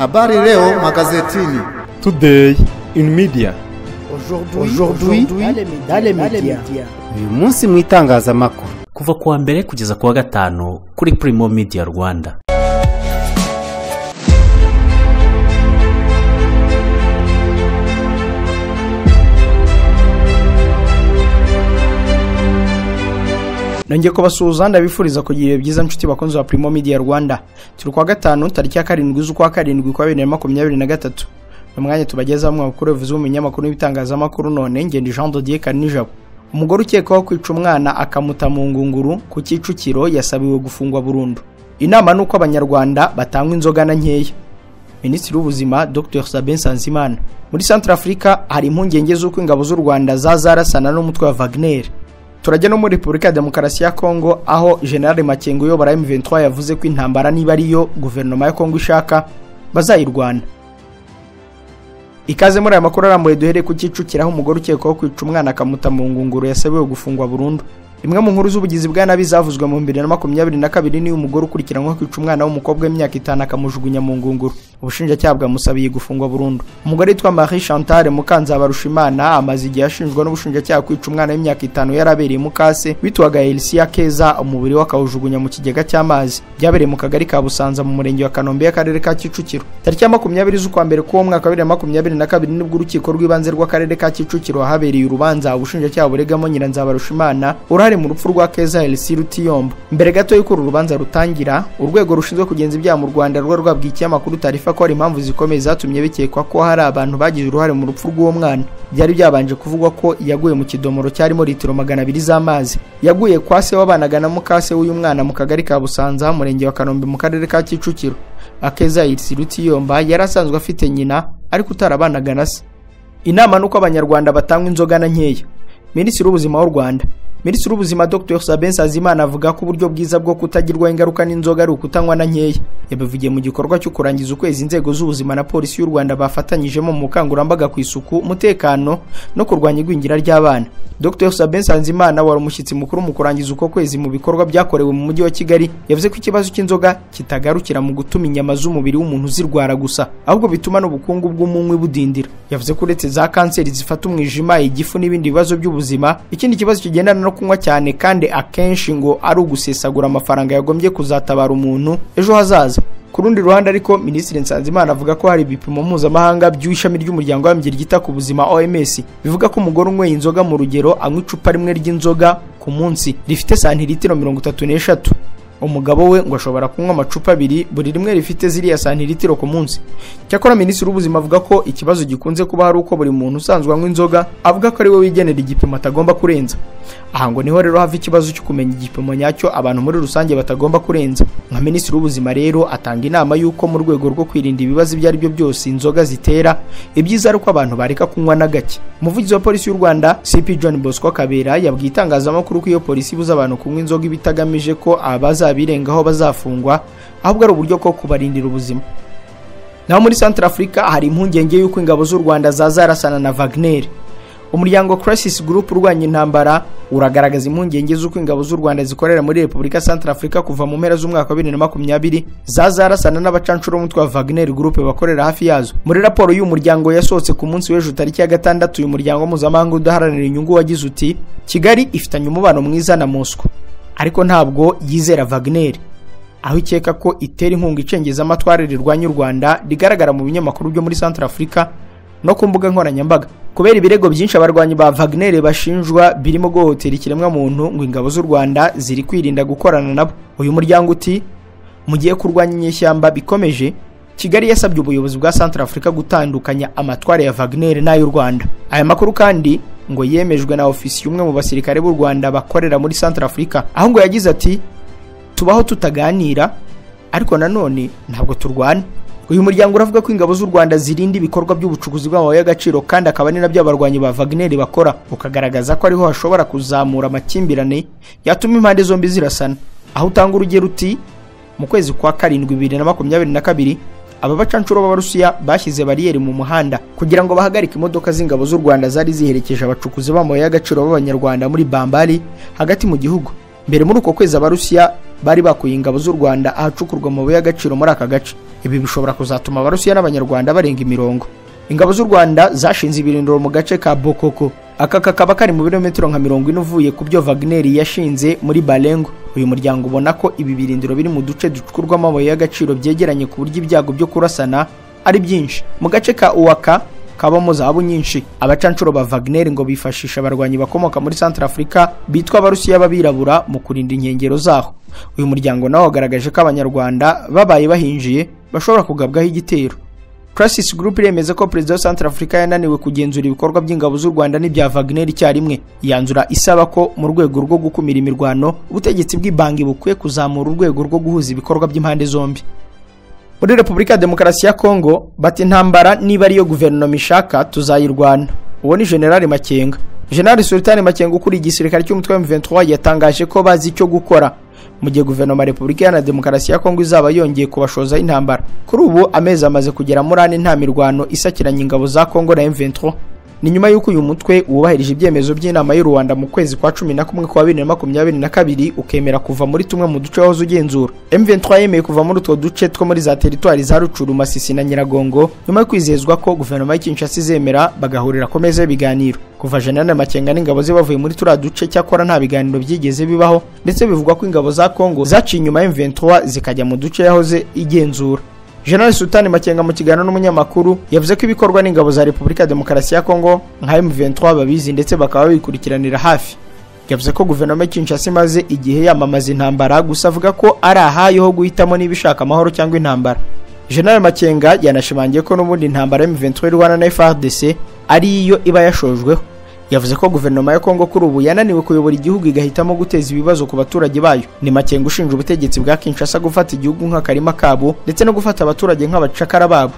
Habari leo magazetini. Today in media. Aujourd'hui dans les médias. uyu munsi mu itangazamakuru kuva ku wa mbere kugeza ku wa gatanu kuri Primo Media Rwanda nongeye kubasuhuza ndabifuriza kugira ibihe byiza nshuti bakunzi ba Primo Media Rwanda turi kuwa gatanu tariki ya karindwi z'ukwa karindwi kwa bibiri na makumyabiri na gatatu ni umwanya tubagezaho mu makuru bivuze mu binyamakuru n'ibitangazamakuru none ngende Jean Dodier Kanijabo umugore ukekwaho kwica umwana akamuta mu ngunguru ku Kicukiro yasabiwe gufungwa burundu inama ni uko abanyarwanda batangwa inzoga na nkeya minisitiri w'ubuzima dr sabin sanzimana muri centre afurika hari impungenge z'uko ingabo z'u rwanda zazarasana n'umutwe wa wagner turajya no muri repubulika ya demokarasi ya kongo aho general makengo uyobora m23 yavuze ko intambara niba ariyo guverinoma ya kongo ishaka bazayirwana ikaze muri aya makuru arambuye duhereye ku Kicukiro aho umugore ukekwaho kwica umwana akamuta mu ngunguru yasabiwe gufungwa burundu imwe mu nkuru z'ubugizi bwa nabi zavuzwe mu bibiri na makumyabiri na kabiri niyo umugore ukurikiranyweho kwica umwana w'umukobwa w'imyaka itanu akamujugunya mu ngunguru ubushinjacyaha bwamusabiye gufungwa burundu umugore witwa marie chantal mukanzabarushimana amaze igihe ashinjwa n'ubushinjacyaha kwica umwana w'imyaka itanu yarabereye mukase witwaga elisiya keza umubiri we akawujugunya mu kigega cy'amazi byabereye mu kagari ka busanza mu murenge wa kanombe y'akarere ka kicukiro tariki ya makumyabiri z'ukwa mbere k'uwo mwaka wa bibiri na makumyabiri na kabiri nibwo urukiko rw'ibanze rw'akarere ka kicukiro habereye urubanza ubushinjacyaha buregamo nyiranzabarushimana uruhare mu rupfu rwa keza elisi rutiyombo mbere gato y'uko uru rubanza rutangira urwego rushinzwe kugenza ibyaha mu rwanda rwo rwabwikiye amakuru tarifa ko hari impamvu zikomeye zatumye bikekwa ko hari abantu bagize uruhare mu rupfu rw'uwo mwana byari byabanje kuvugwa ko yaguye mu kidomoro cyarimo litiro magana abiri z'amazi yaguye kwa se wabanaga na mukase w'uyu mwana mu kagari ka busanza umurenge wa kanombe mu karere ka kicukiro akeza elisi rutiyomba yari asanzwe afite nyina ariko utarabanaga na se inama ni uko abanyarwanda batangwa inzoga na nkeya minisitiri w'ubuzima w'u rwanda minisitiri w'ubuzima dr sabin sazimana avuga ko uburyo bwiza bwo kutagirwaho ingaruka n'inzoga ari ukutanywa na nkeya yabivugiye mu gikorwa cyo kurangiza ukwezi inzego z'ubuzima na polisi y'u rwanda bafatanyijemo mu bukangurambaga ku isuku umutekano no kurwanya igwingira ry'abana dr sabin sanzimana wari umushyitsi mukuru mu kurangiza uko kwezi mu bikorwa byakorewe mu mujyi wa kigali yavuze ko ikibazo cy'inzoga kitagarukira mu gutuma inyama z'umubiri w'umuntu zirwara gusa ahubwo bituma n'ubukungu bw'umunywi budindira yavuze ko uretse za kanseri zifata umwijima igifu n'ibindi bibazo by'ubuzima ikindi kibazo kigendana no kunywa cyane kandi akenshi ngo ari ugusesagura amafaranga yagombye kuzatabara umuntu ejo hazaza ku rundi ruhande ariko minisitiri nsanzimana avuga ko hari ibipimo mpuzamahanga by'ishami ry'umuryango w'abimbyi ryita ku buzima oms bivuga ko umugore unyweye inzoga mu rugero anywa icupa rimwe ry'inzoga ku munsi rifite santiritiro mirongo itatu n'eshatu umugabo we ngo ashobora kunywa amacupa abiri buri rimwe rifite ziriya santiritiro ku munsi cyakora minisitiri w'ubuzima avuga ko ikibazo gikunze kuba hari uko buri muntu usanzwe anywa inzoga avuga ko ari we wigenera igipimo atagomba kurenza aha ngo niho rero hava ikibazo cyo kumenya igipimo nyacyo abantu muri rusange batagomba kurenza nka minisitiri w'ubuzima rero atanga inama y'uko mu rwego rwo kwirinda ibibazo ibyo ari byo byose inzoga zitera ibyiza ari uko abantu bareka kunywa na gake umuvugizi wa polisi y'u rwanda cp john bosco kabera yabwiye itangazamakuru ko iyo polisi ibuza abantu kunywa inzoga iba itagamije ko abaza abirengaho bazafungwa ahubwo ari uburyo bwo kubarindira ubuzima naho muri centre africa hari impungenge y'uko ingabo z'u rwanda zazarasana na wagner umuryango crisis group urwanya intambara uragaragaza impungenge z'uko ingabo z'u rwanda zikorera muri repubulika centre africa kuva mu mpera z'umwaka wa bibiri na makumyabiri zazarasana n'abacanshuro b'umutwe wa wagner group bakorera hafi yazo muri raporo y'uyu muryango yasohotse ku munsi w'ejo tariki ya gatandatu uyu muryango mpuzamahanga udaharanira inyungu wagize uti kigali ifitanye umubano mwiza na moscow ariko ntabwo yizera Wagner aho ikeka ko itera inkunga icengeza amatwara rirwanya u Rwanda rigaragara mu binyamakuru byo muri Central Africa no ku mbuga nkoranyambaga kubera ibirego byinshi abarwanyi ba Wagner bashinjwa birimo guhohotera ikiremwa muntu ngo ingabo z'u Rwanda ziri kwirinda gukorana nabo uyu muryango uti mugiye kurwanya inyeshyamba bikomeje Kigali yasabye ubuyobozi bwa Central Africa gutandukanya amatwara ya Wagner n'ay'u Rwanda aya makuru kandi ngo yemejwe na ofisi y'umwe mu basirikare b'u Rwanda bakorera muri Central Africa aho ngo yagize ati tubaho tutaganira ariko nanone ntabwo turwana uyu muryango uravuga ko ingabo z'u Rwanda zirinda ibikorwa by'ubucukuzi bw'amabuye y'agaciro kandi akaba ari nabyo abarwanyi ba Wagner bakora ukagaragaza ko ariho hashobora kuzamura amakimbirane yatuma impande zombi zirasana aho utanga urugero uti mu kwezi kwa karindwi bibiri na makumyabiri na kabiri aba bacanshuro b'abarusiya bashyize bariyeri mu muhanda kugira ngo bahagarike imodoka z'ingabo z'u rwanda zari ziherekeje abacukuzi b'amabuye y'agaciro b'abanyarwanda muri bambari hagati mu gihugu mbere muri uko kwezi abarusiya bari bakuye ingabo z'u rwanda ahacukurwa amabuye y'agaciro muri aka gace ibi bishobora kuzatuma abarusiya n'abanyarwanda barenga imirongo ingabo z'u rwanda zashinze ibirindiro mu gace ka bokoko aka kakaba kari mu birometero nka mirongo ine uvuye ku byo vagineri yashinze muri barengo uyu muryango ubona ko ibi birindiro biri mu duce ducukurwamo amabuye y'agaciro byegeranye ku buryo ibyago byo kurasana ari byinshi mu gace ka uwaka kabamo zahabu nyinshi abacanshuro ba Wagner ngo bifashisha abarwanyi bakomoka muri Central Africa bitwa abarusiya b'abirabura mu kurinda inkengero zaho uyu muryango nawo wagaragaje ko abanyarwanda babaye bahinjiye bashobora kugabwaho igitero Crisis Group iremeza ko perezida wa Central Africa yananiwe kugenzura ibikorwa by'ingabo z'u Rwanda n'ibya Wagner icyarimwe yanzura isaba ko mu rwego rwo gukumira imirwano ubutegetsi bw'ibangi bukwiye kuzamura urwego rwo guhuza ibikorwa by'impande zombi muri repubulika ya demokarasi ya kongo bati intambara niba ariyo guverinoma ishaka tuzayirwana uwo ni generali makenga generali sultani makenga ukuriye igisirikare cy'umutwe wa M23 yatangaje ko bazi icyo gukora mu gihe guverinoma ya repubulika iharanira demokarasi ya kongo izaba yongeye kubashozaho intambara kuri ubu amezi amaze kugera muri ane nta mirwano isakiranye ingabo za kongo na M23 ni nyuma y'uko uyu mutwe wubahirije ibyemezo by'inama y'u rwanda mu kwezi kwa cumi na kumwe kwa bibiri na makumyabiri na kabiri ukemera kuva muri tumwe mu duce wahoze ugenzura M23 yemeye kuva muri utwo duce two muri za teritwari za rucuru masisi na nyiragongo nyuma yo kwizezwa ko guverinoma y'i kinshasa izemera bagahurira ku meza y'ibiganiro kuva jenerali makenga n'ingabo ze bavuye muri turiya duce cyakora nta biganiro byigeze bibaho ndetse bivugwa ko ingabo za kongo zaciye inyuma ya M23 zikajya mu duce yahoze igenzura General Sultani Makenga mu kiganiro n'umunyamakuru yavuze ko ibikorwa n'ingabo za Repubulika ya Demokarasi ya Kongo nka M23 babizi ndetse bakaba babikurikiranira hafi yavuze ko guverinoma ya Kinshasa imaze igihe yamamaza intambara gusa avuga ko ari ahayo ho guhitamo niba ishaka amahoro cyangwa intambara General Makenga yanashimangiye ko n'ubundi intambara M23 irwana na FARDC ari iyo iba yashojweho yavuze ko guverinoma ya Kongo kuri ubu yananiwe kuyobora igihugu igahitamo guteza ibibazo ku baturage bayo ni makenga ushinja ubutegetsi bwa Kinshasa gufata igihugu nk'akarima kabo ndetse no gufata abaturage nk'abacakara babo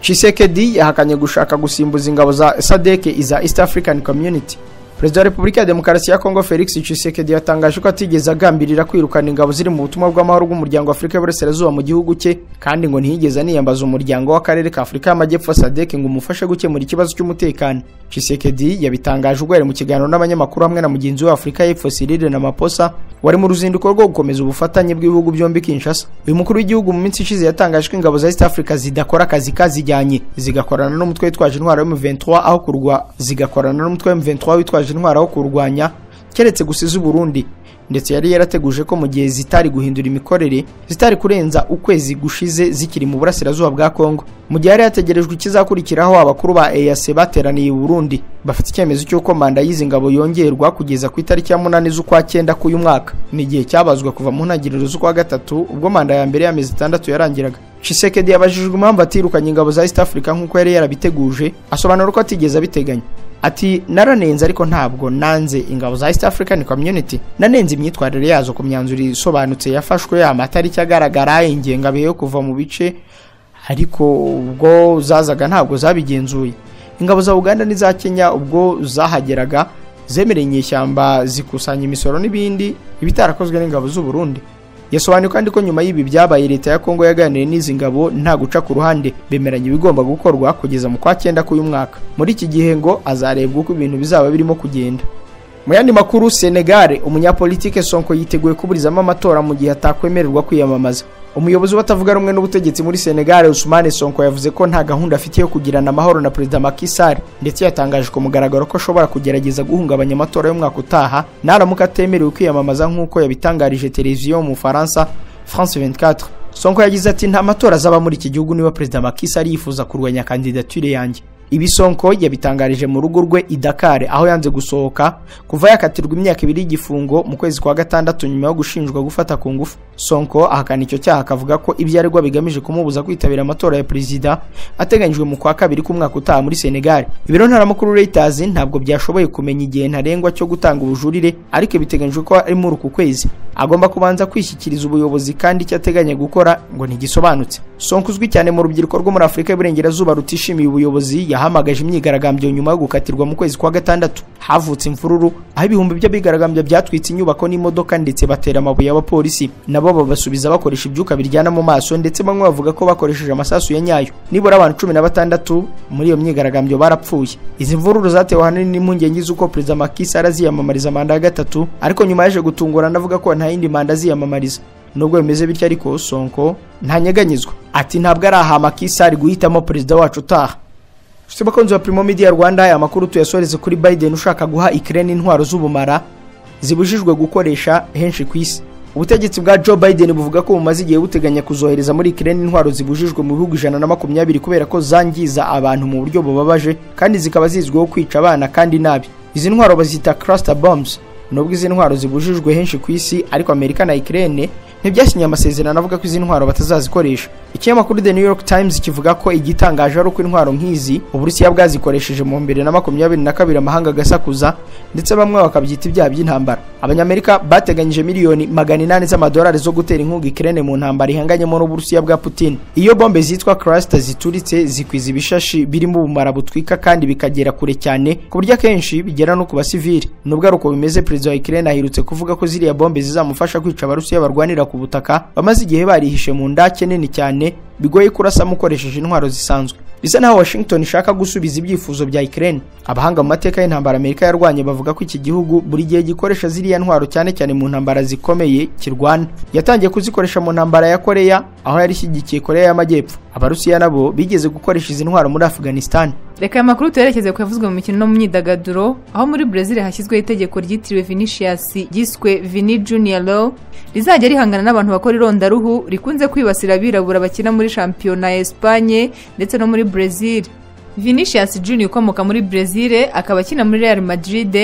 Tshisekedi yahakanye gushaka gusimbuza ingabo za SADC iza East African Community Perezida wa Repubulika ya Demokarasi ya Kongo Felix Tshisekedi yatangaje ko atigeze agambirira kwirukana ingabo ziri mu butumwa bw'amahoro bw'umuryango Afurika y'Uburasirazuba mu gihugu cye kandi ngo ntiyigeze aniyambaza umuryango w'akarere ka Afurika y'Amajyepfo SADC ngo umufashe gukemura ikibazo cy'umutekano Tshisekedi yabitangaje ubwo yari mu kiganiro n'abanyamakuru hamwe na mugenzi we Afurika y'Epfo Cyril Ramaphosa wari mu ruzinduko rwo gukomeza ubufatanye bw'ibihugu byombi Kinshasa uyu mukuru w'igihugu mu minsi ishize yatangaje ko ingabo za East Africa zidakora akazi kazijyanye zigakorana n'umutwe witwaje intwaro M23 aho kurwa zigakorana n'umutwe M23 witwaje yitwaje intwaro wo kurwanya keretse gusiza Burundi ndetse yari yarateguje ko mu gihe zitari guhindura imikorere zitari kurenza ukwezi gushize zikiri mu burasirazuba bwa Kongo mu gihe yari yategerejwe ikizakurikiraho abakuru ba EAC bateraniye i Burundi bafite icyemezo cy'uko manda y'izi ngabo yongerwa kugeza ku itariki ya munani z'ukwa cyenda k'uyu mwaka ni igihe cyabazwa kuva mu ntangiriro z'ukwa gatatu ubwo manda ya mbere y'amezi itandatu yarangiraga Tshisekedi yabajijwe impamvu atirukanye ingabo za East Africa nk'uko yari yarabiteguje asobanura ko atigeze abiteganya ati naranenze ariko ntabwo nanze ingabo za East African Community nanenze imyitwarire yazo ku myanzuro isobanutse yafashwe amatariki agaragara ingengabihe yo kuva mu bice ariko ubwo zazaga ntabwo zabigenzuye ingabo za Uganda n'iza Kenya ubwo zahageraga zemereye inyeshyamba zikusanya imisoro n'ibindi ibitarakozwe n'ingabo z'u Burundi yasobanuye kandi ko nyuma y'ibi byabaye leta ya Kongo yaganiriye n'izi ngabo nta guca ku ruhande bemeranya ibigomba gukorwa kugeza mu kwa cyenda k'uyu mwaka muri iki gihe ngo azarebwa uko ibintu bizaba birimo kugenda mu yandi makuru Senegal umunyapolitike Sonko yiteguye kuburizamo amatora mu gihe atakwemererwa kwiyamamaza umuyobozi watavuga rumwe n'ubutegetsi muri Senegal Ousmane Sonko yavuze ko nta gahunda afite yo kugirana amahoro na Perezida Macky Sall ndetse yatangaje ku mugaragaro ko ashobora kugerageza guhungabanya amatora y'umwaka utaha naramuka atemerewe kwiyamamaza nk'uko yabitangarije televiziyo mu Bufaransa France 24 Sonko yagize ati nta matora azaba muri iki gihugu niba Perezida Macky Sall yifuza kurwanya kandidatire yanjye ibi Sonko yabitangarije mu rugo rwe i Dakar aho yanze gusohoka kuva yakatirwa imyaka ibiri y'igifungo mu kwezi kwa gatandatu nyuma yo gushinjwa gufata ku ngufu Sonko ahakana icyo cyaha akavuga ko ibyo aregwa bigamije kumubuza kwitabira amatora ya perezida ateganyijwe mu kwa kabiri k'umwaka utaha muri Senegal ibiro ntaramukuru Reuters ntabwo byashoboye kumenya igihe ntarengwa cyo gutanga ubujurire ariko biteganyijwe ko ari muri uku kwezi agomba kubanza kwishyikiriza ubuyobozi kandi icyo ateganya gukora ngo ntigisobanutse Sonko uzwi cyane mu rubyiruko rwo muri Afurika y'Iburengerazuba rutishimiye ubuyobozi yahamagaje imyigaragambyo nyuma yo gukatirwa mu kwezi kwa gatandatu havutse imvururu aho ibihumbi by'abigaragambya byatwitse inyubako n'imodoka ndetse batera amabuye y'abapolisi nabo babasubiza bakoresha ibyuka biryana mu maso ndetse bamwe bavuga ko bakoresheje amasasu ya nyayo nibura abantu cumi na batandatu muri iyo myigaragambyo barapfuye izi mvururu zatewe ahanini n'impungenge z'uko perezida Macky Sall aziyamamariza manda ya gatatu ariko nyuma yaje gutungurana avuga ko nta yindi manda aziyamamariza nubwo bimeze bityo ariko sonko ntanyeganyizwa ati ntabwo ari aha makisa ari guhitamo perezida wacu utaha Nshuti bakunzi wa Primo Media Rwanda aya makuru tuyasoreze kuri Biden ushaka guha Ukraine intwaro z'ubumara zibujijwe gukoresha henshi ku isi ubutegetsi bwa Joe Biden buvuga ko bumaze igihe buteganya kuzohereza muri Ukraine intwaro zibujijwe mu bihugu ijana na makumyabiri kubera ko zangiza abantu mu buryo bubabaje kandi zikaba zizwiho kwica abana kandi nabi izi ntwaro bazita cluster bombs nubwo izi ntwaro zibujijwe henshi ku isi ariko Amerika na Ukraine ntibyasinye amasezerano avuga ko izi ntwaro batazazikoresha ikinyamakuru the new york times kivuga ko igitangaje ari uko intwaro nk'izi uburusiya bwazikoresheje mu bibiri na makumyabiri na kabiri amahanga agasakuza ndetse bamwe bakabyita ibyaha by'intambara abanyamerika bateganyije miliyoni magana inani z'amadolari zo gutera inkunga ikirere mu ntambara ihanganyemo n'uburusiya bwa putin iyo bombe zitwa cluster zituritse zikwiza ibishashi birimo ubumara butwika kandi bikagera kure cyane ku buryo akenshi bigera no ku basivili nubwo ari uko bimeze perezida wa ikirere ahirutse kuvuga ko ziriya bombe zizamufasha kwica abarusiya barwanira ku butaka bamaze igihe barihishe mu ndake nini cyane bigoye kurasamo ukoresheje intwaro zisanzwe bisa naho washington ishaka gusubiza ibyifuzo bya ukraine abahanga mu mateka y'intambara amerika yarwanye bavuga ko iki gihugu buri gihe gikoresha ziriya ntwaro cyane cyane mu ntambara zikomeye kirwana yatangiye kuzikoresha mu ntambara ya koreya aho yari ishyigikiye koreya y'amajyepfo abarusiya nabo bigeze gukoresha izi ntwaro muri afghanistan reka aya makuru tuyerekeze ku yavuzwe mu mikino no mu myidagaduro aho muri brezil hashyizweho itegeko ryitiriwe vinicius ryiswe vini junior law rizajya rihangana n'abantu bakora irondaruhu rikunze kwibasira abirabura bakina muri shampiyona ya esipanye ndetse no muri brezil vinicius junior ukomoka muri brezil akaba akina muri real madrid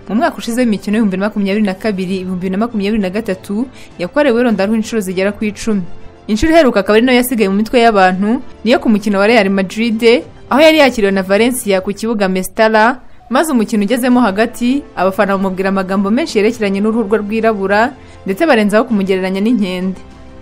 mu mwaka ushize w'imikino y'ibihumbi bibiri na makumyabiri na kabiri ibihumbi bibiri na makumyabiri na gatatu yakorewe irondaruhu inshuro zigera ku icumi inshuro iheruka akaba ari nayo yasigaye mu mitwe y'abantu niyo ku mukino wa real madrid aho yari yakiriwe na Valencia ku kibuga Mestalla maze umukino ugezemo hagati abafana bamubwira amagambo menshi yerekeranye n'uruhu rwe rwirabura ndetse barenzaho kumugereranya n'inkende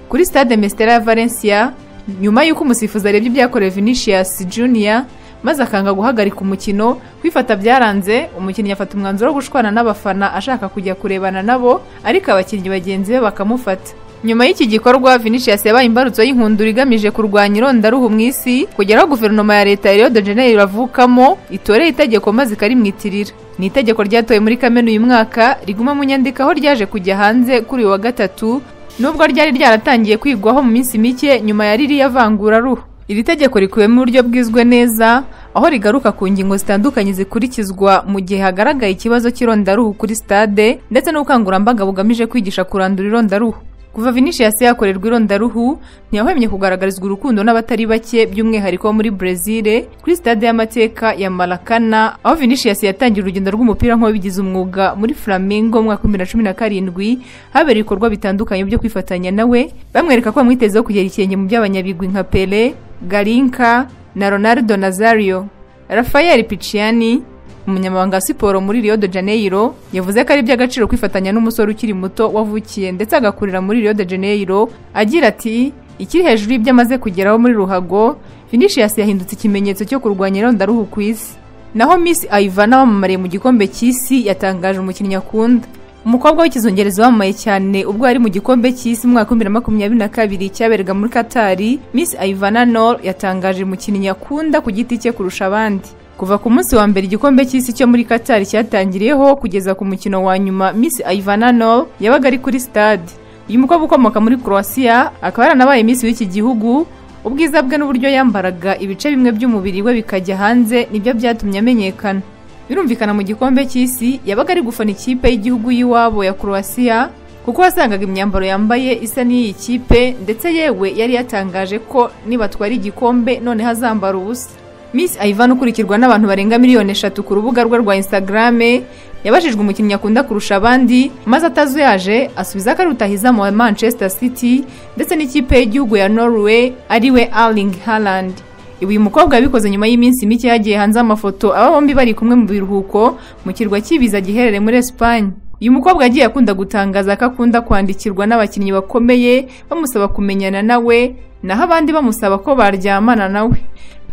kuri stade Mestalla ya Valencia nyuma y'uko umusifuzi arebye ibyakorewe Vinicius Junior maze akanga guhagarika umukino kwifata byaranze umukinnyi afata umwanzuro wo gushwana n'abafana ashaka kujya kurebana nabo ariko abakinnyi bagenzi be bakamufata nyuma y'iki gikorwa vinicius yabaye imbarutso y'inkundura igamije kurwanya irondaruhu mu isi kugeraho guverinoma ya leta ya rio de janeiro avukamo itoreye itegeko maze ikarimwitirira ni itegeko ryatowe muri kamena uyu mwaka riguma mu nyandiko aho ryaje kujya hanze kuri uyu wa gatatu nubwo ryari ryaratangiye kwigwaho mu minsi mike nyuma ya ririya vanguraruhu iri tegeko rikubiyemo uburyo bwizwe neza aho rigaruka ku ngingo zitandukanye zikurikizwa mu gihe hagaragaye ikibazo cy'irondaruhu kuri stade ndetse n'ubukangurambaga bugamije kwigisha kurandura irondaruhu kuva vinicius yakorerwa irondaruhu ntiyahwemye kugaragarizwa urukundo n'abatari bake by'umwihariko wo muri brezil kuri stade y'amateka ya marakana aho vinicius yatangira urugendo rw'umupira nk'uwabigize umwuga muri flamingo mu mwaka w'ibihumbi na cumi na karindwi habereye ibikorwa bitandukanye byo kwifatanya nawe bamwereka ko bamwitezeho kugera ikirenge mu by'abanyabigwi nka pele garinka na ronaldo nazario rafael piciani umunyamabanga wa siporo muri rio de janeiro yavuze ko ari iby'agaciro kwifatanya n'umusore ukiri muto wavukiye ndetse agakurira muri rio de janeiro agira ati ikiri hejuru y'ibyo amaze kugeraho muri ruhago vinicius yahindutse ikimenyetso cyo kurwanya irondaruhu ku isi naho miss ayivana wamamariye mu gikombe cy'isi yatangaje umukinnyi akunda umukobwa w'ikizungereza wamamaye cyane ubwo yari mu gikombe cy'isi mu mwaka w'ibihumbi na makumyabiri na kabiri cyaberega muri katari miss ayivana nor yatangaje umukinnyi akunda ku giti cye kurusha abandi kuva ku munsi wa mbere igikombe cy'isi cyo muri Qatar cyatangiriyeho kugeza ku mukino wa nyuma Miss Ivana Nol yabaga ari kuri stade uyu mukobwa ukomoka muri Croatia akaba yaranabaye Miss w'iki gihugu ubwiza bwe n'uburyo yambaraga ibice bimwe by'umubiri we bikajya hanze nibyo byatumye amenyekana birumvikana mu gikombe cy'isi yabaga ari gufana ikipe y'igihugu y'iwabo ya Croatia kuko wasangaga imyambaro yambaye isa n'iyi kipe ndetse yewe yari yatangaje ko nibatwara igikombe noneho azambara ubusa Miss Ivan ukurikirwa n'abantu barenga miliyoni eshatu ku rubuga rwe rwa Instagram yabajijwe umukinnyi akunda kurusha abandi maze atazuyaje asubiza ko ari rutahizamu wa Manchester City ndetse n'ikipe y'igihugu ya Norway ariwe Erling Haaland ibi uyu mukobwa yabikoze nyuma y'iminsi mike yagiye hanze amafoto aba bombi bari kumwe mu biruhuko mu kirwa cy'ibiza giherereye muri Espagne uyu mukobwa yagiye akunda gutangaza ko akunda kwandikirwa n'abakinnyi bakomeye bamusaba kumenyana nawe naho abandi bamusaba ko baryamana nawe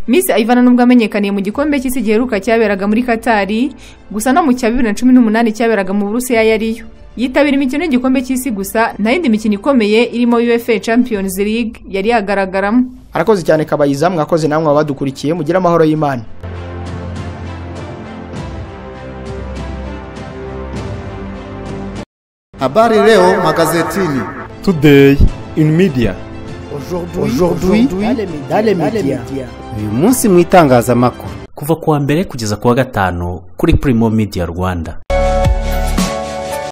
Miss Ivana nubwo amenyekaniye mu gikombe cy'isi giheruka cyaberaga muri Katari gusa no mu cya bibiri na cumi n'umunani cyaberaga mu Burusiya yariyo yitabira imikino y'igikombe cy'isi gusa nta yindi mikino ikomeye irimo UEFA Champions League yari yagaragaramo arakoze cyane kabayiza mwakoze namwe abadukurikiye mugire amahoro y'Imana Habari leo magazetini. Today in media. Aujourd'hui, dans les médias. uyu munsi mu itangazamakuru kuva ku wa mbere kugeza ku wa gatanu kuri Primo Media Rwanda